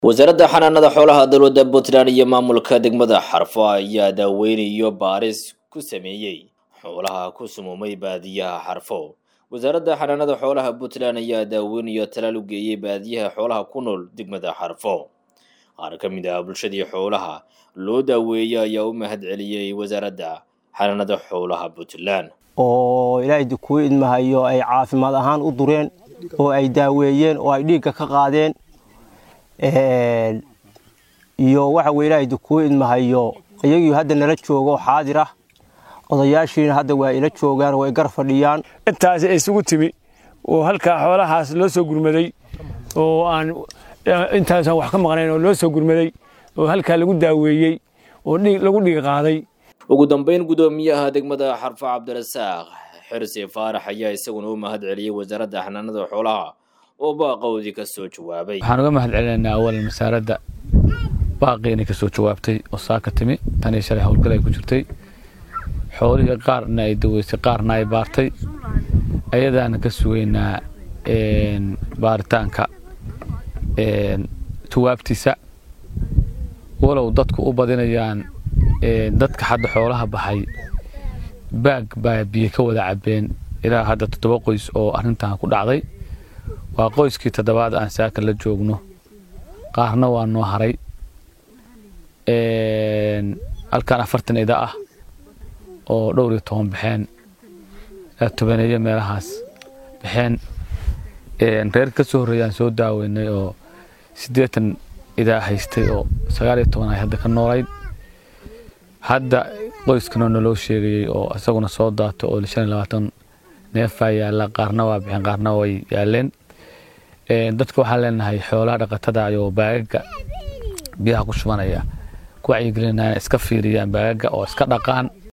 wasaaradda xanaanada xoolaha dowladda puntland iyo maamulka degmada xarfo ayaa daaweynayo baaris ku sameeyey xoolaha ku sumumay baadiyaha xarfo wasaaradda xanaanada xoolaha puntland ayaa daaweynayo talaal u geeyey baadiyaha xoolaha ku nool degmada xarfo qaar ka mid ah bulshadii xoolaha loo daaweeyey ayaa u mahad celiyey wasaaradda xanaanada xoolaha puntland oo ilaahay kuu idmahayo ay caafimaad ahaan u dureen oo ay daaweeyeen oo ay dhiigga ka qaadeen iyo waxa weye ilaahay kuu idmahayo iyagii hadda nala joogo xaadir ah odayaashiina hadda waa ila joogaan oo ay gar fadhiyaan intaas isugu timi oo halkaa xoolahaas loo soo gurmaday oo aan intaasaan wax ka maqnayn oo loo soo gurmaday oo halkaa lagu daaweeyey oo lagu dhiig qaaday ugu dambeyn guddoomiyaha degmada xarfo cabdirasaaq xirsi faarax ayaa isaguna u mahad celiyey wasaaradda xanaanada xoolaha oo baaqowdii ka soo jawaabay waxaan uga mahad celinaynaa awalan wasaaradda baaqii inay ka soo jawaabtay oo saa ka timi tanii shalay howlgal ay ku jirtay xoolihii qaarna ay daweysay qaarna ay baartay ayadaana ka sugaynaa baaritaanka jawaabtiisa walow dadku u badinayaan dadka hadda xoolaha baxay baag baa biyo ka wada cabeen ilaa hadda toddoba qoys oo arrintan ku dhacday waa qoyskii toddobaad aan saaka la joogno qaarna waa noo haray halkan afartan ida ah oo dhowr iyo toban baxeen tobaneeyo meelahaas baxeen reer ka soo horreeyaan soo daaweynay oo siddeetan idaa haystay oo sagaal iyo toban ay hadda ka noolayd hadda qoyskanoo naloo sheegayey oo isaguna soo daato oo shan iyo labaatan neefaa yaalla qaarna waa bixeen qaarna way yaaleen dadka waxaan leenahay xoolaha dhaqatada ayoo baagaga biyaha ku shubanaya ku wacyigelinaya iska fiiriyaan baagaga oo iska dhaqaan